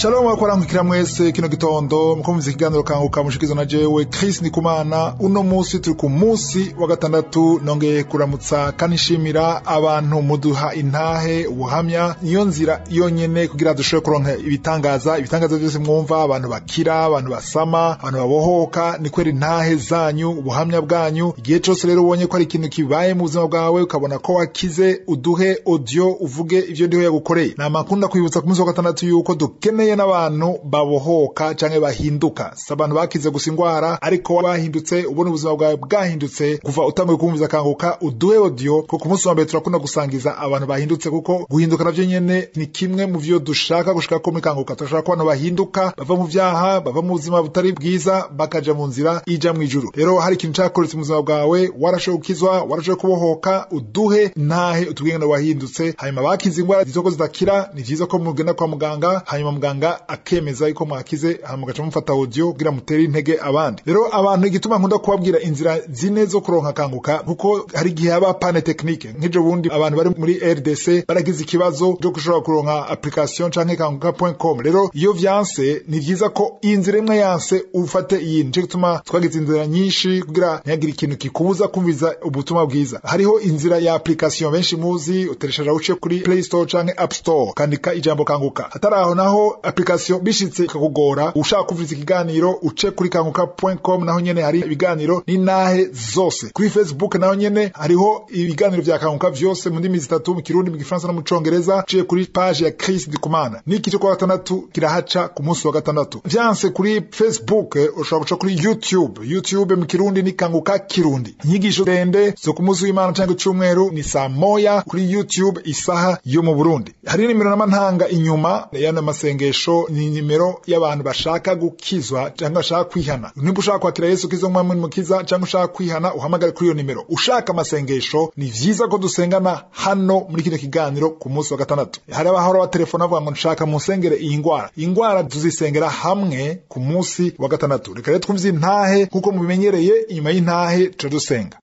Shalom wakorangukira mwese kino gitondo mukumviza ikiganiro kanguka mushikizo na jewe Chris Nikumana uno musi turi ku musi wa gatandatu nongeye kuramutsa kanishimira abantu muduha intahe ubuhamya niyo nzira yonyene kugira dushobore kuronka ibitangaza ibitangaza byose mwumva abantu bakira abantu basama abantu babohoka ni kwera intahe zanyu ubuhamya bwanyu igihe cose rero ubonye ko ari ikintu kibaye mu buzima bwawe ukabona ko wakize uduhe audio uvuge ivyo ndiho yagukoreye ni amakunda kwibutsa ku munsi wa gatandatu yuko dukeneye n'abantu babohoka canke bahinduka si abantu bakize gusa ingwara ariko bahindutse ubona ubuzima bwawe bwahindutse kuva utanguye kumviza kanguka uduhe audio ko ku munsi wa mbere turakunda gusangiza abantu bahindutse kuko guhinduka navyo nyene ni kimwe mu vyo dushaka gushika ko muri kanguka turashaka ko abantu bahinduka bava mu vyaha bava mu buzima butari bwiza bakaja mu nzira ija mw'ijuru rero hari ikintu cakoretse mu buzima bwawe warashoboye gukizwa warashoboye kubohoka uduhe ntahe utubwire ngo wahindutse hanyuma bakize ingwara zitoko zidakira ni vyiza ko mugenda kwa muganga hanyuma muganga akemeza yuko mwakize hanyuma mugaca mufata audio kugira mutere intege abandi rero abantu igituma nkunda kubabwira inzira zine zo kuronka kanguka kuko hari igihe haba pane technique nk'ejo bundi abantu bari muri RDC baragize ikibazo cyo gushobora kuronka application canke kanguka.com rero iyo vyanse ni vyiza ko iyi nzira imwe yanse ufate iyi nico gituma twagize inzira nyinshi kugira ntihagire ikintu kikubuza kumviza ubutumwa bwiza hariho inzira ya application benshi muzi utereshaja uce kuri Play Store canke App Store kandika ijambo kanguka hatari aho naho application bishitse ikakugora ushaka kumviriza ikiganiro uce kuri kanguka.com naho nyene hari ibiganiro n'intahe zose kuri Facebook naho nyene hariho ibiganiro vya kanguka vyose mu ndimi zitatu mu kirundi mu gifaransa no mu congereza uciye kuri page ya Chris Ndikumana n'iki cyo kwa gatandatu kirahaca ku munsi wa gatandatu vyanse kuri Facebook eh, ushobora guca kuri YouTube YouTube mu kirundi ni kanguka kirundi inyigisho ndende zo ku munsi w'Imana canke icumweru ni saa moya kuri YouTube isaha yo mu Burundi hari nimero n'amantanga inyuma yana masengesho ni nimero y'abantu bashaka gukizwa cyangwa bashaka kwihana nimba ushaka kwakira Yesu kizo mwami mukiza cyangwa ushaka kwihana uhamagare kuri iyo nimero ushaka amasengesho ni vyiza ko dusengana hano muri kino kiganiro ku munsi wa gatandatu hari abahora ba telefone bavuga ngo nshaka musengere iyi ngwara iyi ngwara tuzisengera hamwe ku munsi wa gatandatu reka rero twumvise intahe kuko mubimenyereye inyuma y'intahe tuca dusenga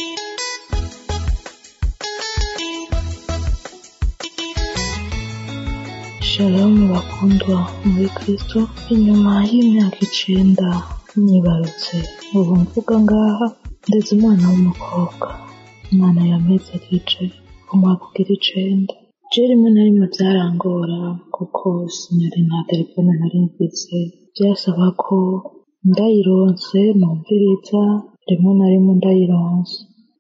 Shalomu bakundwa muri Kristo inyuma y'imyaka icenda nyibarutse ubu mvuga ngaha ndetse umwana w'umukobwa umwana yameze kije umwaka ugira icenda je rimwe na rimwe vyarangora kuko sinari nta telefone nari mfise vyasaba ko ndayironse numviriza rimwe na rimwe ndayironse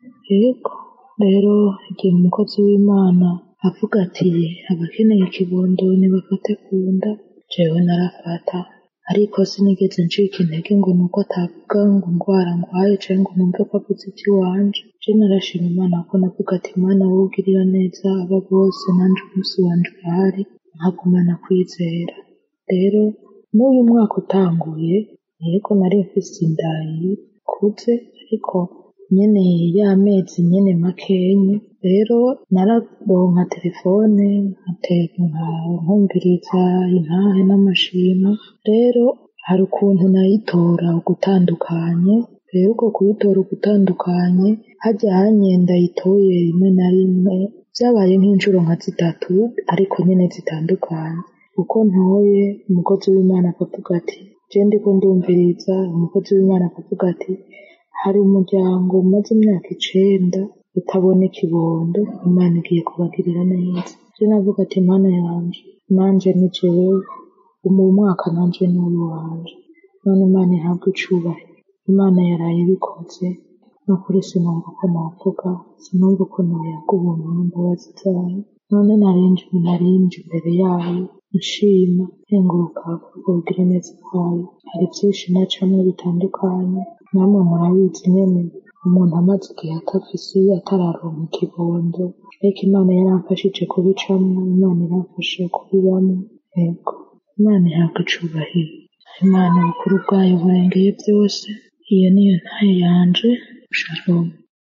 yego rero igihe umukozi w'imana avuga ati abakeneye ikibondo nibafate ku nda jewe narafata ariko sinigeze ncika intege ngo nuko atavuga ngo ngwara ngwaye canke ngo numve ko avuze ivy'iwanje je narashima imana ko navuga ati imana wowe ugirira neza aba bose nanje umunsi wanje urahari nkagumana kwizera rero n'uyu mwaka utanguye yego nari mfise inda ikuze ariko nyene y'amezi nyene makenyi rero nararonka telefone nkateka nkumviriza intahe n'amashimo rero hari ukuntu nayitora ugutandukanye rero uko kuyitora ugutandukanye harya hanye ndayitoye rimwe na rimwe vyabaye nk'inshuro nka zitatu ariko nyene zitandukanye uko ntoye umukozi w'imana akavuga ati je ndiko ndumviriza umukozi w'imana akavuga ati hari umuryango umaze imyaka icenda utabona ikibondo imana igiye kubagirira neza je navuga ati mana yanje nanje ni jewe mu mwaka nanje ni uwanje none imana ihabwe icubahiro imana yaraye ibikoze nukuri sinumva uko navuga sinumva uko noyaga ubuntu n'imbabazi zayo none narinje narinje imbere yayo nshima nkenguruka kugira neza kwayo hari vyinshi nacamwe bitandukanye namwe murabizi nyene umuntu amaze igihe atafise atararonka ikibondo ariko imana yaramfashije kubicamwo imana iramfasha kubibamwo yego imana ihabwa icubahiro imana ubukuru bwayo burengeye byose iyo niyo ntayo yanje shalom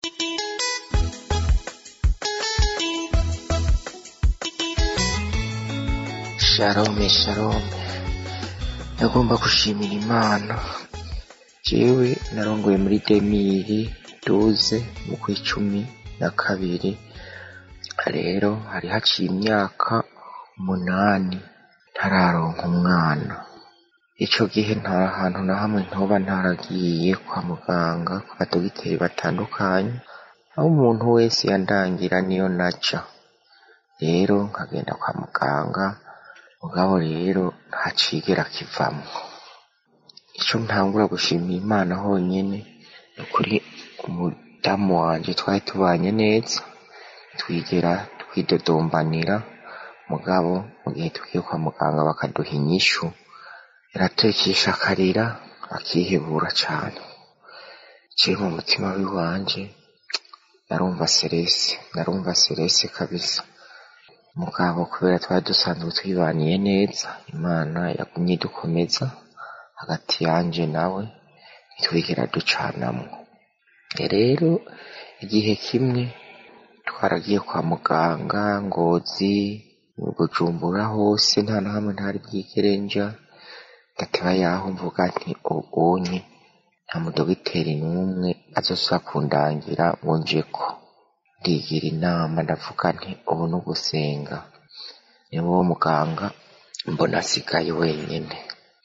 shalome shalome ndagomba gushimira imana jewe narongoye muri demiri duze mu kw'icumi na kabiri rero hari haciye imyaka umunani ntararonka umwana ico gihe nta hantu na hamwe ntoba ntaragiye kwa muganga ku badogiteri batandukanye aho umuntu wese yandangira niyo naja rero nkagenda kwa muganga mugabo rero nta cigera kivamwo ico ntangura gushimira imana honyene ni ukuri umudamu wanje twari tubanye neza twigera twidodombanira mugabo mu gihe tugiye kwa muganga bakaduha inyishu yaratekesha akarira akihebura cane jewe mu mutima wiwanje narumva serese narumva serese kabisa mugabo kubera twari dusanzwe twibaniye neza imana yagumye idukomeza hagati yanje nawe ntitwigera ducanamwo rero igihe kimwe twaragiye kwa muganga ngozi bujumbura hose nta na hamwe ntari bwigere nja ndateba yaho mvuga nti ubonye nta mudogiteri n'umwe azosa kundangira ngo njeko ndigira inama ndavuga nti ubu ni ugusenga niwe wo muganga mbona asigaye wenyene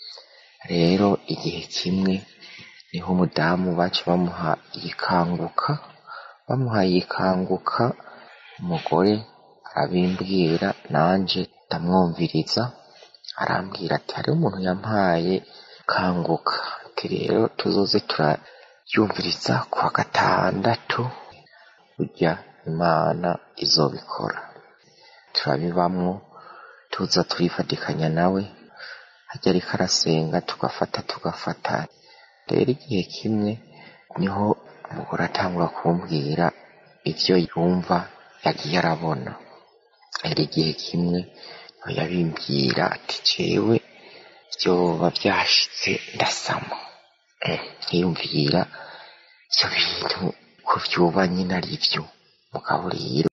rero igihe kimwe niho umudamu baca bamuha yikanguka bamuhaye yikanguka umugore arabimbwira nanje ndamwumviriza arambwira ati hariho umuntu yampaye kanguka ati rero tuzoze turaryumviriza kuwa gatandatu burya imana izobikora turabibamwo tuza turifadikanya nawe hajya ariko arasenga tugafata tugafata rero igihe kimwe niho umugore atangura kumbwira ivyo yumva yagiye arabona rero igihe kimwe niho yabimbwira ati jewe vyoba vyashitse ndasama Eh, nkiyumvira ivyo bintu ko vyoba nyine ari vyo mugabo rero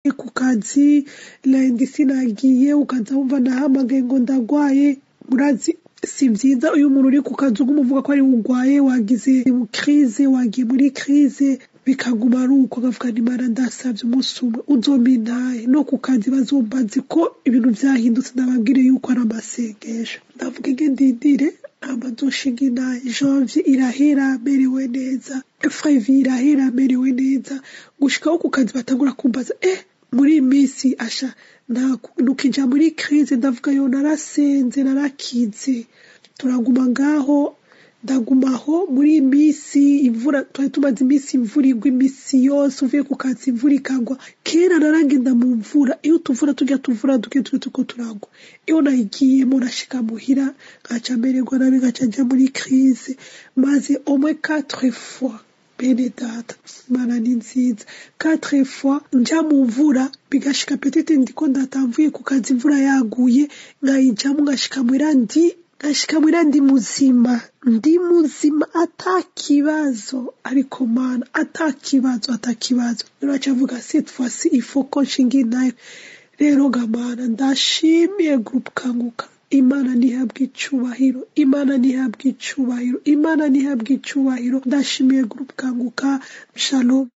ku kazi lendi sinagiye ukaza wumva nahamagaye ngo ndagwaye murazi si byiza uyu muntu uri ku kazi uguma uvuga ko ari urwaye wagize kirize wagiye muri kirize bikaguma ari uko agavuga nimara ndasabye umunsi umwe uzomba intahe no ku kazi bazumva nzi ko ibintu byahindutse ndababwire yuko ari amasengesho ndavuga inge ndindire ntabwo nzoshinga intahe janvier irahera merewe neza frevi irahera merewe neza gushikaho ku kazi batangura kumbaza eh muri iyi minsi asha nukija muri kirize ndavuga yo narasenze narakize turaguma ngaho ndagumaho muri iyi minsi imvura twari tumaze iminsi imvura igwa iminsi yose uvuye ku kazi imvura ikagwa kera naragenda mu mvura iyo tuvura tujya tuvura duke turi tuko turagwa iyo nayigiyemo nashika muhira ngaca mererwa nabi ngaca njya muri kirize maze omwe quatre fois bene data imana ni nziza quatre fois njya mu mvura bigashika petete ndiko ndatamvuye ku kazi imvura yaguye nkayijamo ngashika muhira ndi ngashika muhira ndi muzima ndi muzima atakibazo ariko mana atakibazo atakibazo nuraca avuga cette fois-ci il faut ko nshinga intahe rero gamana ndashimiye groupe kanguka imana ntihabwe icubahiro imana ntihabwe icubahiro imana ntihabwe icubahiro ndashimiye groupe kanguka shalom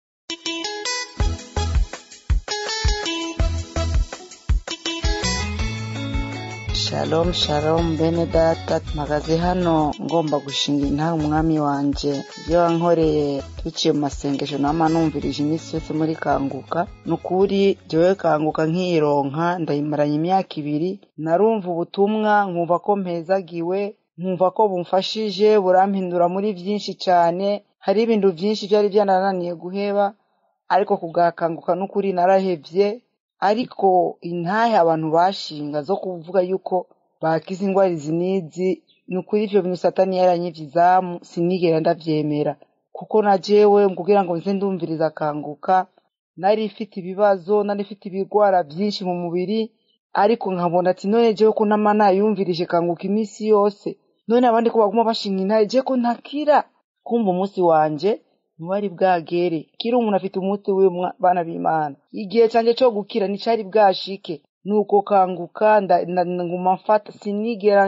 shalom shalom bene data mpagaze hano ngomba gushinga intahe umwami wanje ibyo wankoreye duciye mu masengesho nama numvirije iminsi yose muri kanguka ni ukuri jyewe kanguka nkiyironka ndayimaranye imyaka ibiri narumva ubutumwa nkumva ko mpezagiwe nkumva ko bumfashije burampindura muri byinshi cyane hari ibintu byinshi byari byanananiye guheba ariko kugakanguka n'ukuri narahebye ariko intahe abantu bashinga zo kuvuga yuko bakize indwara izi n'izi ni ukuri ibyo bintu satani yaranyivye izamu sinigera ndavyemera kuko na jewe kugira ngo nze ndumviriza akanguka nari ifite ibibazo nari ifite ibigwara byinshi mu mubiri ariko nkabona ati none jewe ko nama nayumvirije kanguka iminsi yose none abandi ko baguma bashinga intahe je ko ntakira kumva umunsi wanje ntiwari bwagere kiri umuntu afite umunsi wiwe bana b'imana igihe cyanjye cyo gukira nticari bwashike nuko kanguka nguma mfata sinigera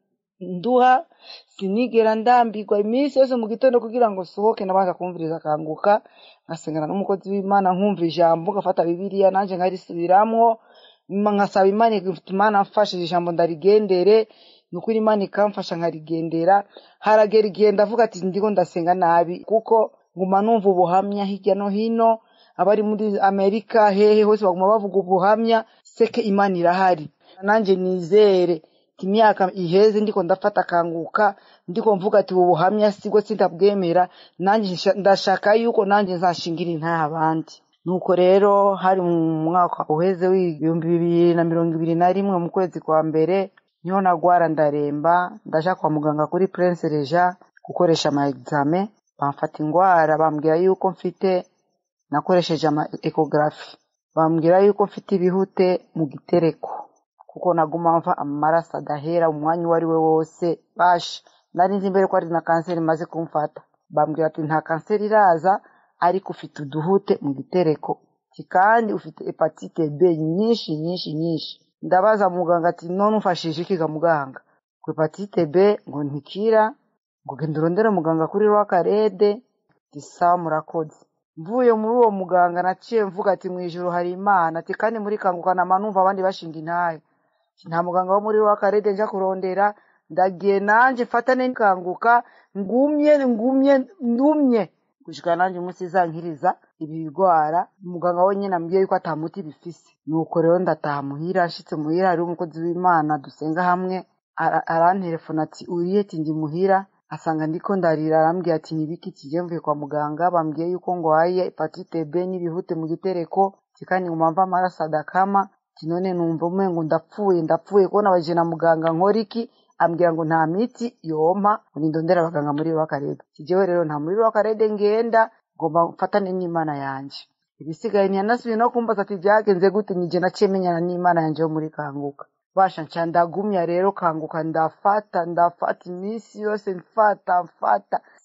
nduha sinigera ndambirwa iminsi yose mu gitondo kugira ngo sohoke nabaza kumviriza kanguka ngasengana n'umukozi w'imana nkumva ijambo ngafata bibiliya nanjye nkarisubiramwo nkasaba imana imana mfashije ijambo ndarigendere ni ukuri imana ikamfasha nkarigendera haragera igihe ndavuga ati ndiko ndasenga nabi kuko nguma numva ubuhamya hirya no hino abari muri amerika hehe hose baguma bavuga ubuhamya seke imana irahari nanjye nizere imyaka iheze ndiko ndafata akanguka ndiko mvuga ati ubu buhamya sibwo sindabwemera nanjye ndashaka yuko nanjye nzashingira intahe abandi nuko rero hari mu mwaka uheze w'ibihumbi bibiri na mirongo ibiri na rimwe mu kwezi kwa mbere niho nagwara ndaremba ndaja kwa muganga kuri prince reja gukoresha ama examen bamfata indwara bambwira yuko mfite nakoresheje ama ecography bambwira yuko mfite ibihute mu gitereko kuko naguma mva amaraso adahera umwanya uwo ari we wose basha nari nzi mbere ko ari na kanseri imaze kumfata bambwira ati nta kanseri iraza ariko ufite uduhute mu gitereko kandi ufite hepatite b nyinshi nyinshi nyinshi ndabaza muganga ati none umfashije iki ga muganga ku hepatite b ngo ntikira ngo genda urondere muganga kuri rwakarede gisa murakoze mvuye muri uwo muganga naciye mvuga ati mu ijoro hari imana ati kandi muri kanguka nama numva abandi bashinga intahe nta muganga wo muri rwakarede nja kurondera ndagiye nanjye mfata n'ikanguka ngumye ngumye ndumye gushika nanjye umunsi izankiriza ibi bigwara umuganga wenyine ambwiye yuko atamuti bifise nuko rero ndataha muhira nshitse muhira hariho umukozi w'imana dusenga hamwe arantelefona ati uriye ati ndi muhira asanga ndiko ndarira arambwiye ati nibiki kije mvuye kwa muganga bambwiye yuko ngo haye hepatite B n'ibihute mu gitereko kandi nguma mva amaraso adakama ati none numva umengo ndapfuye ndapfuye kubona baje na muganga nkora iki ambwira ngo nta miti yompa ngo nindondera abaganga muri rwakarede kijewe rero nta muri rwakarede ngenda ngomba mfatane n'imana yanje ibisigaye ntiyanasubiye no kumbaza ati byagenze gute nije naciye menyana n'imana yanje yo muri kanguka basha nca ndagumya rero kanguka ndafata ndafata iminsi yose mfata mfata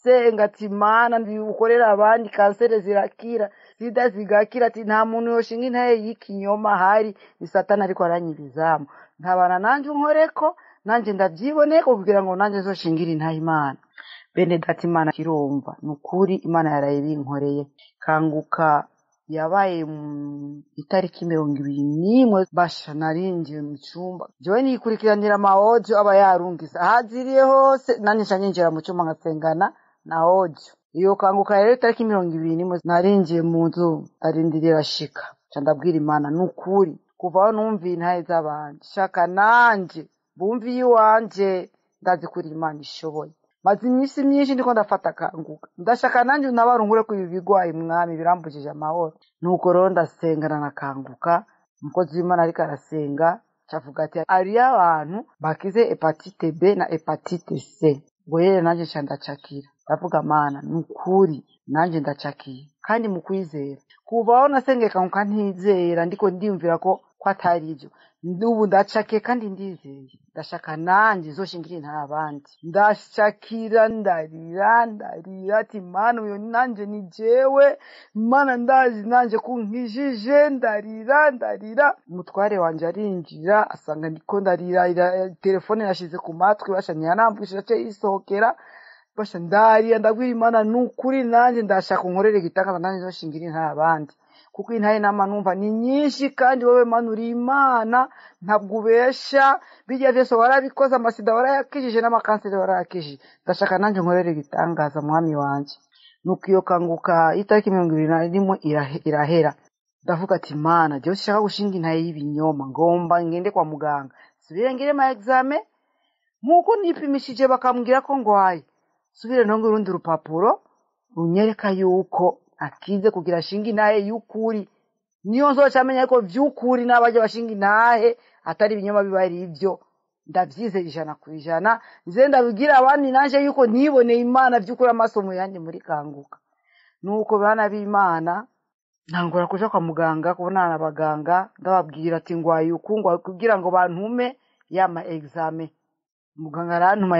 ndasenga ati mana ndibukorera abandi kanseri zirakira sida zigakira ati nta muntu yoshinga intaye y'ikinyoma hari ni satani ariko aranyirizamu ntabana nanje unkoreko nanje ndavyiboneko kugira ngo nanje zoshingire intahe imana bene data imana kirumva ni ukuri imana yaraye binkoreye kanguka yabaye mu itariki mirongo ibiri n'imwe basha narinjiye mu cyumba jewe nikurikiranira amawojo aba yarungise ahaziriye hose nanjye nca ninjira mu cyumba nkasengana na ojo iyo kanguka rero itariki mirongo ibiri n'imwe narinjiye mu nzu arindirira shika nca ndabwira imana ni ukuri kuva aho numviye intahe z'abandi shaka nanje bumviye iwanje ndazi kuri imana ishoboye maze iminsi myinshi ndiko ndafata akanguka ndashaka nanjye unabarunkure ko ibi bigwaye mwami birambujije amahoro nuko rero ndasengana nakanguka umukozi w'imana ariko arasenga cavuga ati hariyo abantu bakize hepatite b na hepatite c ngo yere nanjye nca ndacakira ndavuga mana ni ukuri nanjye ndacakiye kandi mu kwizera kuva aho nasengeye kanguka ntizera ndiko ndiyumvira ko ko atari ibyo ubu ndacakiye kandi ndizeye ndashaka nanjye zoshingire nta abandi ndashakira ndarira ndarira ati mana uyu nanjye ni jewe mana ndazi nanjye kunkijije ndarira ndarira umutware wanje arinjira asanga ndiko ndarira telefone yashize ku matwi basha ntiyanambwishije ace yisohokera basha ndarira ndabwira imana ni ukuri nanjye ndashaka unkorere igitangaza nanjye zoshingire nta abandi kuko intahe nama numva ni nyinshi kandi wowe mana uri imana ntabwo ubesha bijya byose warabikoze amasida warayakijije n'amakanseri warayakijije ndashaka nanjye nkorere ibitangaza mwami wanjye nuko iyo kanguka itariki mirongo ibiri na rimwe irahera ndavuga ati mana jyewe ushaka gushinga intahe y'ibinyoma ngomba ngende kwa muganga subire ngire ma exame nk'uko nipimishije bakambwira ko ngwaye subire ntonge urundi rupapuro runyereka yuko akize kugira ashinga intahe y'ukuri niyo nzoca amenya ko vy'ukuri n'abajya bashinga intahe atari ibinyoma biba ari ibyo ndavyizera ijana ku ijana nze ndabibwira abandi nanje yuko niboneye imana vy'ukuri amaso mu yandi muri kanguka nuko bana b'imana ntangura kuja kwa muganga kubonana n'abaganga ndababwira ati ngwaye uku ngwaye kugira ngo bantume yama exame muganga arantuma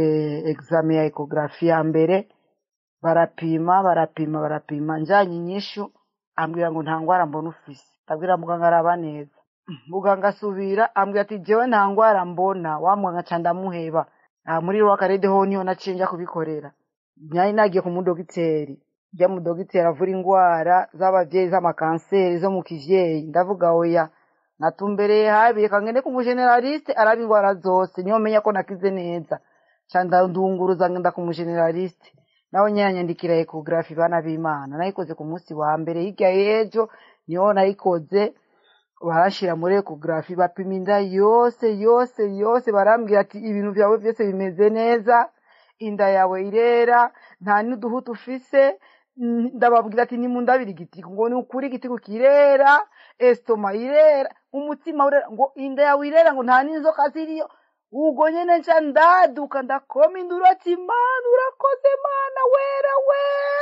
exame ya ekografi ya mbere barapima barapima barapima njanye inyishu ambwira ngo nta ngwara mbona ufise ndabwira muganga araba neza muganga asubira ambwira ati jewe nta ngwara mbona wa muganga ca ndamuheba aha muri rwakarede ho niho naciye nja kubikorera nyari nagiye ku mudogiteri rya mudogiteri avura ingwara z'abavyeyi z'amakanseri zo mu kivyeyi ndavuga oya natumbereye habi reka ngende ku mugeneraliste araba ingwara zose niyo menya ko nakize neza ca ndandunguruza ngenda ku mugeneraliste nawe nyanyandikira ekografi bana b'imana nayikoze ku munsi wa mbere hirya y'ejo niho nayikoze barashira muri ekografi bapima inda yose yose yose barambwira ati ibintu vyawe vyose bimeze neza inda yawe irera nta n'uduhutu ufise ndababwira ati nimundabira igitiku ngo ni ukuri igitiku kirera estoma irera umutima urera ngo inda yawe irera ngo nta n'inzoka ziriyo ubwo nyene nca ndaduka ndakoma induru ati mana urakoze mana wera we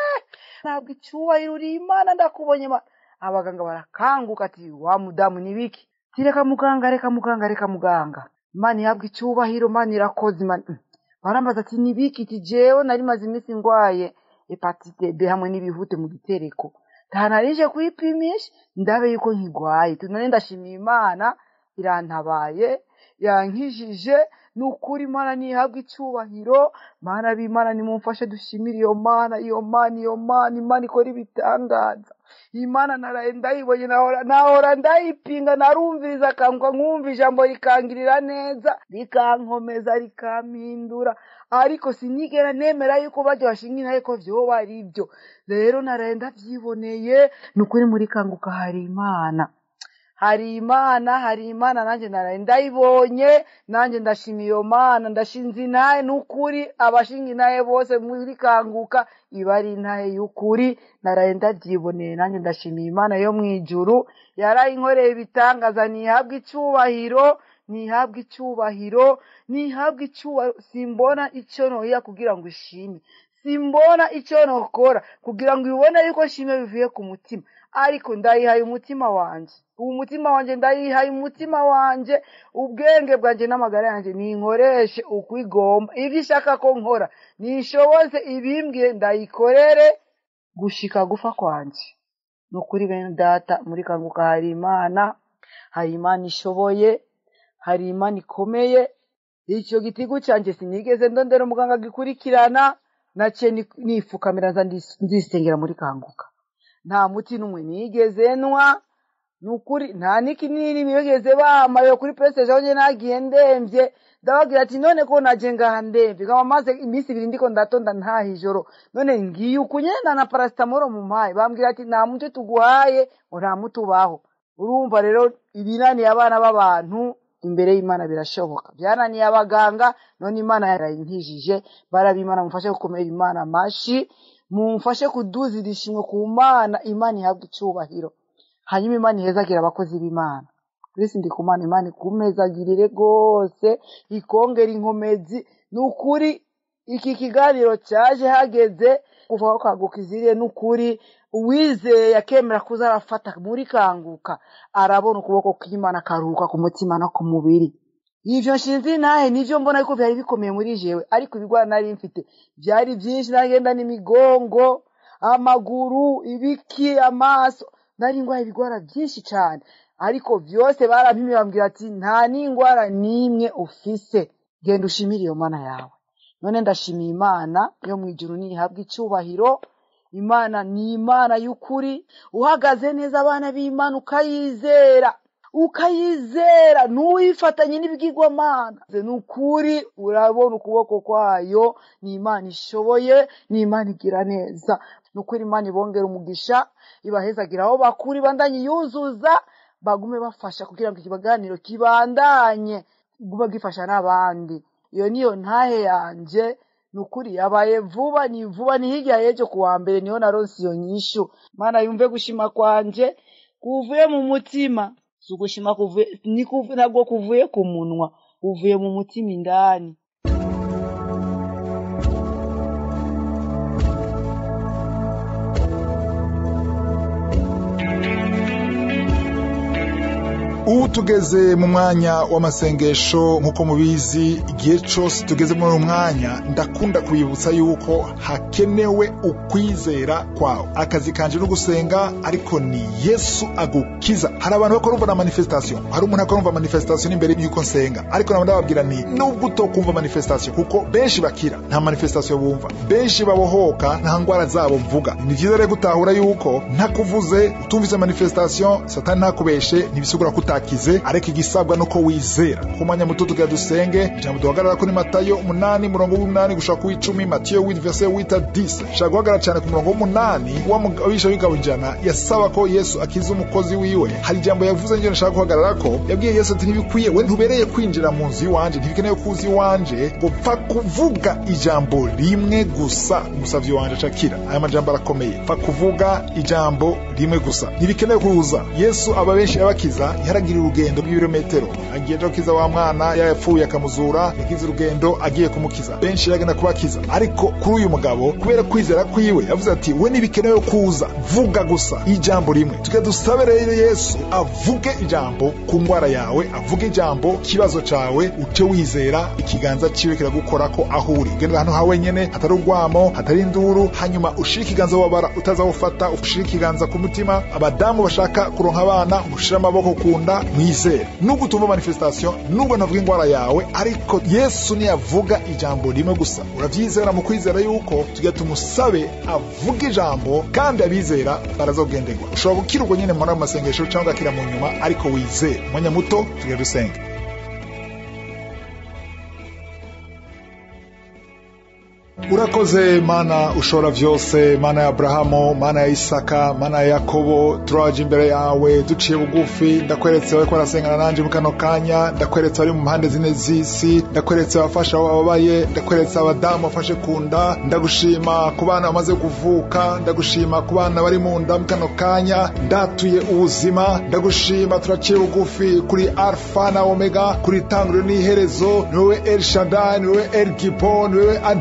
ntabwo icyubahiro uri imana ndakubonye mana abaganga barakanguka ati wa mudamu ni biki ti reka muganga reka muganga reka muganga imana ihabwa icyubahiro mana irakoze imana barambaza ati ni biki ti jewe nari maze iminsi ngwaye hepatite b hamwe n'ibihute mu gitereko ntanarije kwipimisha ndabe yuko nkigwaye tunane ndashimiye imana irantabaye yankijije ni ukuri imana ntihabwa icyubahiro mana b'imana nimumfashe dushimire iyo mana iyo mana iyo mana imana ikora ibitangaza iyi mana naraye ndayibonye nahora nahora ndayipinga narumviriza akanguka nkumva ijambo rikangirira neza rikankomeza rikampindura ariko sinigera nemera yuko bajya bashinga intahe ko vyoba ari byo rero naraye ndavyiboneye ni ukuri muri kanguka hari imana hari imana hari imana nanjye naraye ndayibonye nanjye ndashimiye iyo mana ndashinze intahe n'ukuri abashinga intahe bose muri kanguka iba ari intahe y'ukuri naraye ndabyiboneye nanjye ndashimiye imana yo mu ijuru yarayinkoreye ibitangaza ntihabwe icyubahiro ntihabwe icyubahiro ntihabwe icyubahiro simbona icyo noya kugira ngo ishime simbona icyo nokora kugira ngo ubibone yuko nshimye bivuye ku mutima ariko ndayihaye umutima wanje ubu mutima wanje ndayihaye umutima wanje ubwenge bwanjye n'amagara yanjye ninkoreshe uko igomba ibyo ishaka ko nkora nishoboze ibimbwiye ndayikorere gushika gufa kwanje ni ukuri bene data muri kanguka hari imana hari imana ishoboye hari imana ikomeye icyo gitigu cyanjye sinigeze ndondera umuganga gikurikirana naciye ni- nifukamira nza ndis- ndisengera muri kanguka nta muti n'umwe nigeze nywa ni ukuri nta n'ikinini bigeze bamaye kuri prestage aho njye nagiye ndemvye ndababwira ati none ko naje ngaha ndemvye nkaba maze iminsi ibiri ndiko ndatonda ntaha ijoro none ngiye uku nyene na paracetamol mu mpaye bambwira ati nta muti tuguhaye ngo nta muti ubaho urumva rero ibinaniye abana b'abantu imbere y'imana birashoboka byananiye abaganga none imana yarayinkijije barabimana mufashe gukomera imana amashi mumfashe kuduza irishimwe ku mana imana ihabwa icyubahiro hanyuma imana ihezagire abakozi b'imana kristo ndi kumana imana ikumezagirire rwose ikongera inkomezi ni ukuri iki kiganiro cyaje hageze kuva aho kanguka iziriye ni ukuri uwizeye akemera kuza arafata muri kanguka arabona ukuboko kw'imana akaruhuka ku mutima no ku mubiri ivyo nshinzi nahe nivyo mbona yuko vyari bikomeye muri jewe ariko ibigwara nari mfite vyari vyinshi nagenda n'imigongo amaguru ibiki amaso nari ngwaye ibigwara vyinshi cane ariko vyose barampimye bambwira ati nta n'ingwara n'imwe ufise genda ushimire iyo mana yawe none ndashimiye imana yo mw'ijuru nihabwa icyubahiro imana ni imana y'ukuri uhagaze neza abana b'imana ukayizera ukayizera ntuyifatanye n'ibigirwamana ni ukuri urabona ukuboko kwayo ni imana ishoboye ni imana igira neza ni ukuri imana ibongera umugisha ibahezagira aho bakura ibandanye yuzuza bagume bafasha kugira ngo ikibaganiro kibandanye gume gifasha n'abandi iyo niyo ntahe yanje ni ukuri yabaye vuba ni vuba ni hirya y'ejo ku wa mbere niho naronse iyo nyishu mana yumve gushima kwanje kuvuye mu mutima si ugushima kuvuye ni kuvu- ntabwo kuvuye ku munwa kuvuye mu mutima indani ubu tugeze mu mwanya w'amasengesho nk'uko mubizi igihe cyose tugeze muri uyu mwanya ndakunda kubibutsa yuko hakenewe ukwizera kwawe akazi kanje no gusenga ariko ni yesu agukiza hari abantu bakora umva na manifestation hari umuntu akora umva manifestation imbere y'uko nsenga ariko nabo ndababwira nti nubwo utokumva manifestation kuko benshi bakira nta manifestation bumva benshi babohoka nta ndwara zabo mvuga ni byiza rero gutahura yuko ntakuvuze utumvise manifestation satani ntakubeshe ntibisigura ko utakize ariko igisabwa nuko wizera ku mwanya muto tugira dusenge ijambo duhagarara kuri matayo umunani murongo w'umunani gushaka ku icumi matiyo w'idi verse wita dise shaka guhagarara cyane ku murongo w'umunani w'abisha w'ingabo ijana yasaba ko yesu akiza umukozi wiwe hari ijambo yavuze njye nashaka guhagarara ko yabwiye yesu ati ntibikwiye we ntubereye kwinjira mu nzu iwanje ntibikenewe kuza iwanje ngo pfa kuvuga ijambo rimwe gusa umusavyi wanje acakira aya majambo arakomeye pfa kuvuga ijambo rimwe gusa ntibikenewe kuza yesu aba benshi yabakiza yaragira urugendo rw'ibirometero agiye aja gukiza wa mwana yapfuye akamuzura yagize urugendo agiye kumukiza benshi yagenda kubakiza ariko kuri uyu mugabo kubera kwizera kwiwe yavuze ati we ntibikenewe kuza vuga gusa ijambo rimwe tujya dusabe rero yesu avuge ijambo ku ndwara yawe avuge ijambo kibazo cawe uce wizera ikiganza ciwe kiragukorako aho uri ugenda ahantu ha wenyene hatari urwamo hatari induru hanyuma ushire ikiganza wabara utazawufata ushire ikiganza ku mutima abadamu bashaka kuronka abana mushire amaboko ku nda mwizere nubwo utumva manifestation nubwo navuga indwara yawe ariko yesu niyavuga ijambo rimwe gusa uravyizera mu kwizera yuko tujya tumusabe avuga ijambo kandi abizera barazogenderwa ushobora gukira ubwo nyene muri ayo masengesho cyangwa ugakira mu nyuma ariko wizere umwanya muto tujya dusenga urakoze mana ushobora vyose mana ya aburahamu mana ya isaka mana ya yakobo turaje imbere yawe duciye bugufi ndakweretse bariko barasengana nanje mu kano kanya ndakweretse bari mu mpande zine z'isi ndakweretse abafasha abo bababaye ndakweretse abadamu bafashe ku nda ndagushima ku bana bamaze kuvuka ndagushima ku bana bari mu nda mu kano kanya ndatuye ubuzima ndagushima turaciye bugufi kuri alfa na omega kuri tanguriro n'iherezo ni wowe el shadai ni wowe el gibo ni wowe adonai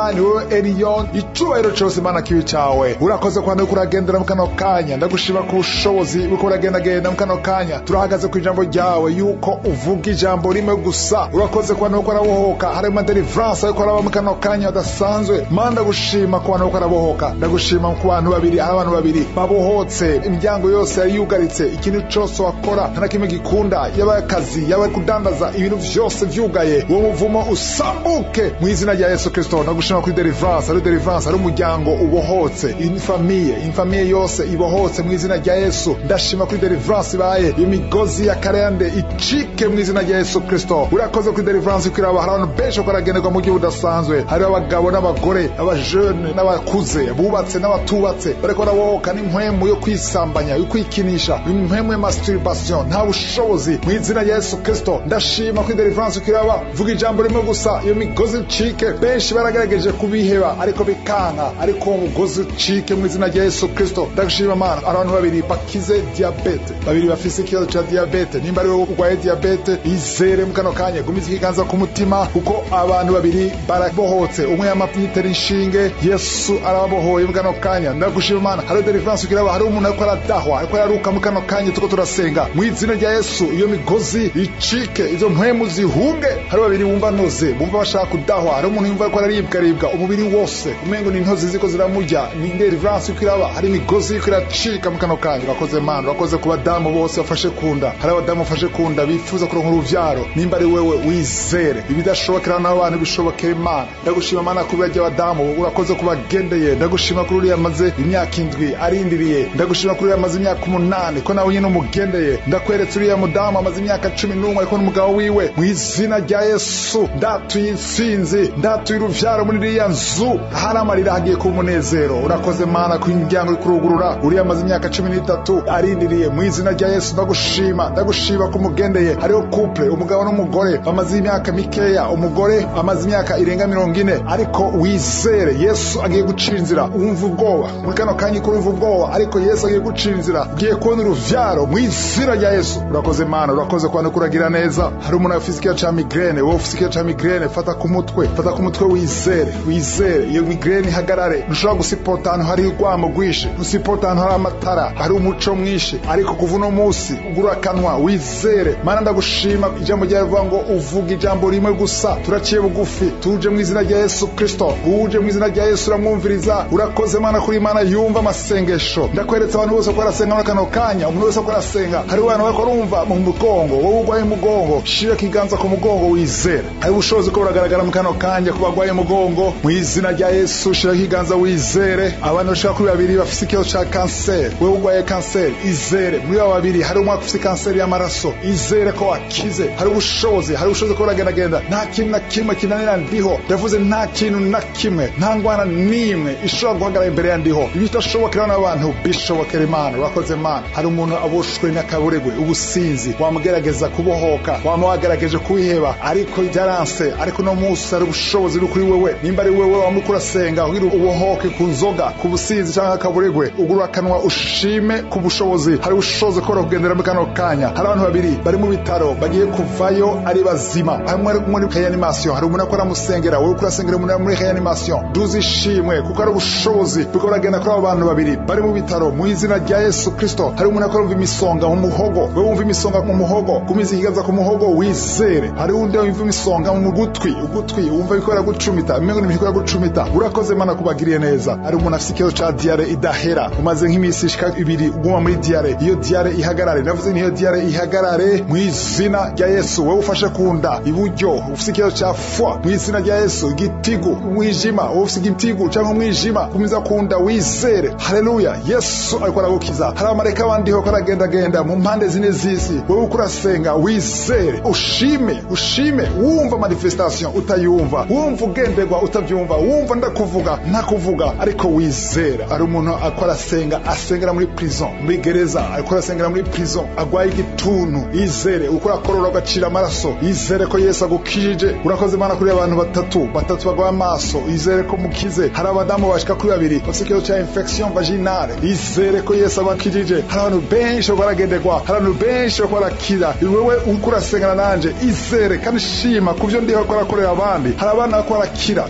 alpha ni wowe eliyon icubahiro cose mana kibi cawe urakoze kwanda uriko uragendera mu kano kanya ndagushima ku bushobozi uriko uragendagenda mu kano kanya turahagaze ku ijambo ryawe yuko uvuga ijambo rimwe gusa urakoze kwanda uriko urabohoka harimo deliverance ariko araba mu kano kanya adasanzwe mana ndagushima ku bantu bariko arabohoka ndagushima ku bantu babiri hari abantu babiri babohotse imiryango yose yari yugaritse ikintu cose wakora nta na kimwe gikunda yaba akazi yaba kudandaza ibintu vyose vyugaye uwo muvumo usambuke mu izina rya yesu kristo ndagushima kuri deliverance ari deliverance ari umuryango ubohotse infamiye infamiye yose ibohotse mu izina rya yesu ndashima kuri deliverance ibaye iyo migozi ya karende icike mu izina rya yesu kristo urakoze kuri deliverance kwiraba hari abantu benshi bako baragenerwa mu gihe budasanzwe hariho abagabo n'abagore abajene n'abakuze bubatse n'abatubatse bariko barabohoka n'impwemu yo kwisambanya yo kwikinisha impwemu ya masturbation nta bushobozi mu izina rya yesu kristo ndashima kuri deliverance kwiraba vuga ijambo rimwe gusa iyo migozi icike benshi baragerageje kubiheba ariko bikanka ariko uwo mugozi ucike mu izina rya yesu kristo ndagushima mana abantu babiri bakize diabete babiri bafise ikibazo ca diabete nimba ari wowe urwaye diabete izere mu kano kanya gumiza ikiganza ku mutima kuko abantu babiri barabohotse umwe yamapitera inshinge yesu arababohoye mu kano kanya ndagushima mana hariho deliverance ukiraba hari umuntu ariko aradahwa ariko araruka mu kano kanya tuko turasenga mu izina rya yesu iyo migozi icike izo mpwemu zihunge hari babiri bumva noze bumva bashaka kudahwa hari umuntu yumva ariko araribwaribwa umubiri wose umengo ni intozi ziko ziramurya ni deliverance uko iraba hari imigozi iko iracika mu kano kanya urakoze mana urakoze ku badamu bose bafashe kunda hari abadamu bafashe kunda bifuza kuronka uruvyaro nimba ari wewe wizere ibidashobokera nawe abantu bishobokera imana ndagushima mana kuri barya badamu urakoze kubagendeye ndagushima kuri uriya amaze imyaka indwi arindiriye ndagushima kuri uriya amaze imyaka umunani ko nawe nyine umugendeye ndakweretse uriya mudamu amaze imyaka cumi n'umwe ariko n'umugabo wiwe mu izina rya yesu ndatuye intsinzi ndatuye uruvyaro muri iriya nzu hari amarira hagiye kuba umunezero urakoze mana ku imiryango uri kurugurura uriya amaze imyaka cumi n'itatu arindiriye mu izina rya yesu ndagushima ndagushima ko umugendeye hariho couple umugabo n'umugore bamaze imyaka mikeya umugore amaze imyaka irenga mirongo ine ariko wizere yesu agiye gucira inzira wumva ubwoba muri kano kanya ko wumva ubwoba ariko yesu agiye gucira inzira ugiye kubona uruvyaro mu izina rya yesu urakoze mana urakoze kwanda kuragira neza hari umuntu afise ikibazo ca migrene wowe ufise ikibazo ca migrene fata ku mutwe fata ku mutwe wizere wizere iyo migrene ihagarare ntushobora gusipota ahantu hari urwamo rwinshi ntusipota ahantu hari amatara hari umuco mwinshi ariko kuva uno munsi ugura akanwa wizere mana ndagushima ijambo ryawe rivuga ngo uvuga ijambo rimwe gusa turaciye bugufi tuje mu izina rya yesu kristo uje mu izina rya yesu uramwumviriza urakoze mana kuri imana yumva amasengesho ndakweretse abantu bose ko barasenga muri kano kanya umuntu wese ko arasenga hari abantu bariko barumva mu mugongo wowe urwaye umugongo shira ikiganza ku mugongo wizere hari ubushobozi ko buragaragara mu kano kanya ku barwaye umugongo mu izina rya yesu shira ikiganza wizere abantu bashaka kuri babiri bafise ikibazo ca kanseri wowe urwaye kanseri izere muri abo babiri hari umwe afise kanseri y'amaraso izere ko wakize hari ubushobozi hari ubushobozi ko buragendagenda nta kintu na kimwe kinanira ndiho ndavuze nta kintu na kimwe nta ngwana n'imwe ishobora guhagarara imbere ya ndiho ibidashobokera n'abantu bishobokera imana urakoze imana hari umuntu aboshwe n'akaburegwe ubusinzi wamugerageza kubohoka wama wagerageje kuwiheba ariko byaranse ariko no munsi hari ubushobozi buri kuri wewe nimba ari wewe wamuriko urasenga kugira ubohoke ku nzoga ku businzi cyangwa akaburegwe ugura akanwa ushime ku bushobozi hari ubushobozi ko kugendera muri kano kanya hari abantu babiri bari mu bitaro bagiye kuvayo ari bazima hamwe ari muri reanimation hari umuntu akora musengera wowe kurasengera umuntu muri reanimation duze ishimwe kuko ari ubushobozi buriko buragenda kuri abo bantu babiri bari mu bitaro mu izina rya yesu kristo hari umuntu akora wumva imisonga mu muhogo wowe wumva imisonga mu muhogo gumiza ikiganza ku muhogo wizere hari undi wumva imisonga mu gutwi ugutwi wumva bikora gucumita imengo n'ibintu bikora gucumita urakoze mana kubagiriye neza hari umuntu afite ikibazo ca diare idahera umaze nk'iminsi ishika ibiri uguma muri diare iyo diare ihagarare navuze niyo diare ihagarare mu izina rya yesu wowe ufashe ku nda iburyo ufite ikibazo ca fwa mu izina rya yesu igitigu umwijima wowe ufite igitigu cyangwa umwijima kumiza ku nda wizere haleluya yesu ariko aragukiza hari abamarayika bandi ko aragendagenda mu mpande zine z'isi wowe uko urasenga wizere ushime ushime wumva manifestation utayumva wumva ugenderwa utabyumva wumva ndakuvuga ntakuvuga ariko wizera ari umuntu ako arasenga asengera muri prison muri gereza ariko arasengera muri prison agwaye igituntu yizere uko urakorora ugacira amaraso yizere ko yesu agukijije urakoze imana kuri abantu batatu batatu bagwaye amaso yizere ko mukize hari abadamu bashika kuri babiri bafite ikibazo cya infection vaginale yizere ko yesu abakijije hari abantu benshi bariko baragenderwa hari abantu benshi bariko barakira wewe uko urasengana nanje izere kandi shima ku byo ndiho ko arakorera abandi hari abana bariko barakira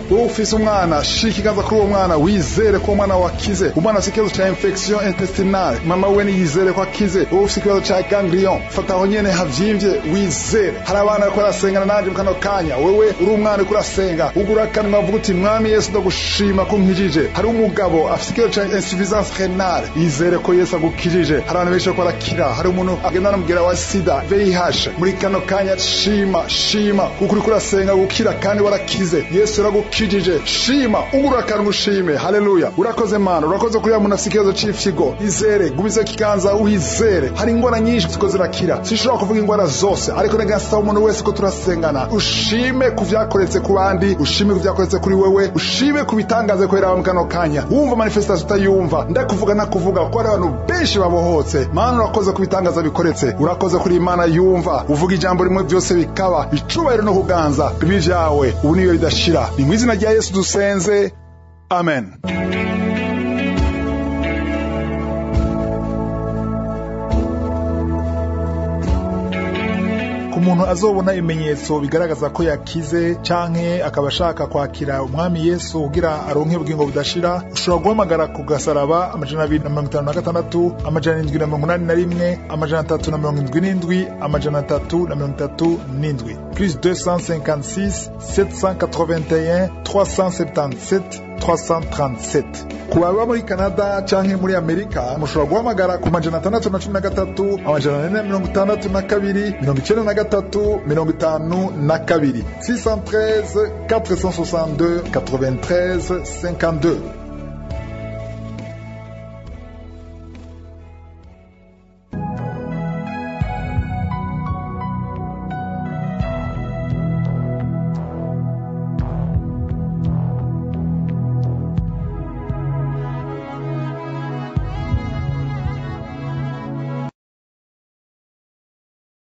wowe ufise umwana shira ikiganza kuri uwo mwana wizere ko uwo mwana wakize umwana afite ikibazo ca infection intestinale mama we niyizere ko akize wowe ufite ikibazo ca ganglion fata aho nyene havyimbye wizere hari abana bariko barasengana nanje mu kano kanya wewe uri umwana uriko urasenga ugura akanwa uvuga uti mwami yesu ndagushima ko nkijije hari umugabo afite ikibazo ca insuffisance renale yizere ko yesu agukijije hari abantu benshi bariko barakira hari umuntu agenda n'umugera wa sida VIH muri kano kanya shima shima kuko uriko urasenga gukira kandi warakize yesu yaragukijije shima ugura akanwa ushime haleluya urakoze mana urakoze kuri ya muntu afite ikibazo c'ifyigo izere gumize ikiganza wizere hari ingwara nyinshi ziko zirakira sinshobora kuvuga ingwara zose ariko negasaba umuntu wese ko turasengana ushime ku vyakoretse ku bandi ushime ku vyakoretse kuri wewe ushime ku bitangaze kubera mu kano kanya wumva manifestation utayumva ndakuvuga nakuvuga kuko hari abantu benshi babohotse mana urakoze ku bitangaza bikoretse urakoze kuri imana yumva uvuga ijambo rimwe byose bikaba icubahiro no kuganza bibi vyawe ubu niyo ridashira ni mu izina rya yesu dusenze amen ku muntu azobona ibimenyetso bigaragaza ko yakize canke akaba ashaka kwakira umwami yesu kugira aronke ubugingo budashira ushobora guhamagara ku gasaraba amajana abiri na mirongo itanu na gatandatu amajana indwi na mirongo inani na rimwe amajana atatu na mirongo indwi n'indwi amajana atatu na mirongo itatu n'indwi plus 256 781 377 337 ku baba muri canada canke muri amerika mushobora guhamagara ku majana atandatu na cumi na gatatu amajana ane na mirongo itandatu na kabiri mirongo icenda na gatatu mirongo itanu na kabiri 613 462 93 52